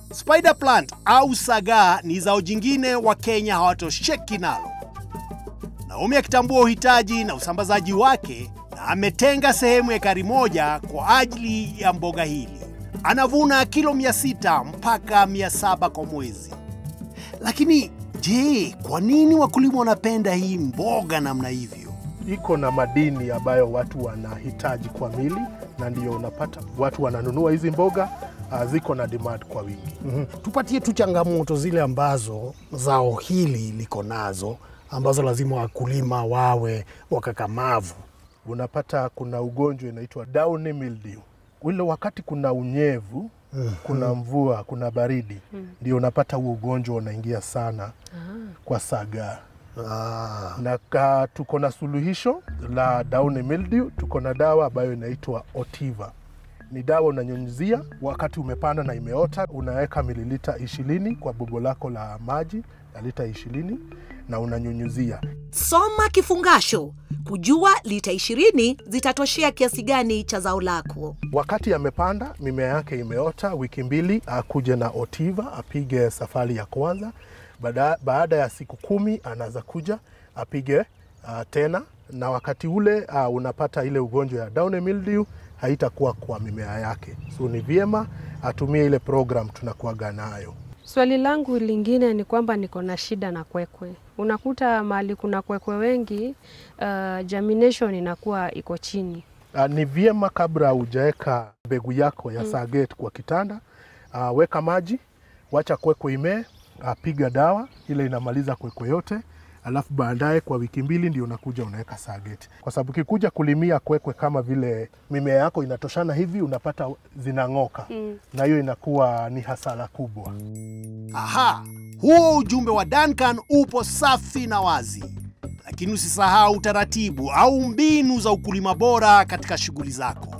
Spider plant au sagaa ni zao jingine Wakenya hawatosheki nalo. Naomi akitambua uhitaji na usambazaji wake na ametenga sehemu ya ekari moja kwa ajili ya mboga hili. Anavuna kilo 600 mpaka 700 kwa mwezi. Lakini je, kwa nini wakulima wanapenda hii mboga namna hivyo? iko na madini ambayo watu wanahitaji kwa mili, na ndio unapata watu wananunua hizi mboga uh, ziko na demand kwa wingi. Mhm. Tupatie tu changamoto zile ambazo zao hili liko nazo ambazo lazima wakulima wawe wakakamavu. Unapata kuna ugonjwa inaitwa downy mildew. Ule wakati kuna unyevu, kuna mvua, kuna baridi, ndio unapata huo ugonjwa unaingia sana kwa sagaa Ah, na ka, tuko na suluhisho la downy mildew. Tuko na dawa ambayo inaitwa Otiva. Ni dawa unanyunyizia wakati umepanda na imeota, unaweka mililita ishirini kwa bobo lako la maji na lita ishirini na unanyunyizia. Soma kifungasho kujua lita 20 zitatoshea kiasi gani cha zao lako. Wakati amepanda mimea yake imeota, wiki mbili akuje na Otiva apige safari ya kwanza. Baada, baada ya siku kumi anaweza kuja apige uh, tena, na wakati ule uh, unapata ile ugonjwa ya downy mildew haitakuwa kwa mimea yake, so ni vyema atumie ile program tunakuaga nayo. Swali langu lingine ni kwamba niko na shida na kwekwe. Unakuta mahali kuna kwekwe wengi, uh, germination inakuwa iko chini. Uh, ni vyema kabla hujaweka mbegu yako ya saget kwa kitanda, uh, weka maji, wacha kwekwe imee, uh, piga dawa ile inamaliza kwekwe yote, alafu baadaye kwa wiki mbili ndio unakuja unaweka saget, kwa sababu ukikuja kulimia kwekwe kama vile mimea yako inatoshana hivi, unapata zinang'oka na hiyo inakuwa ni hasara kubwa. Aha, huo ujumbe wa Duncan upo safi na wazi, lakini usisahau taratibu au mbinu za ukulima bora katika shughuli zako.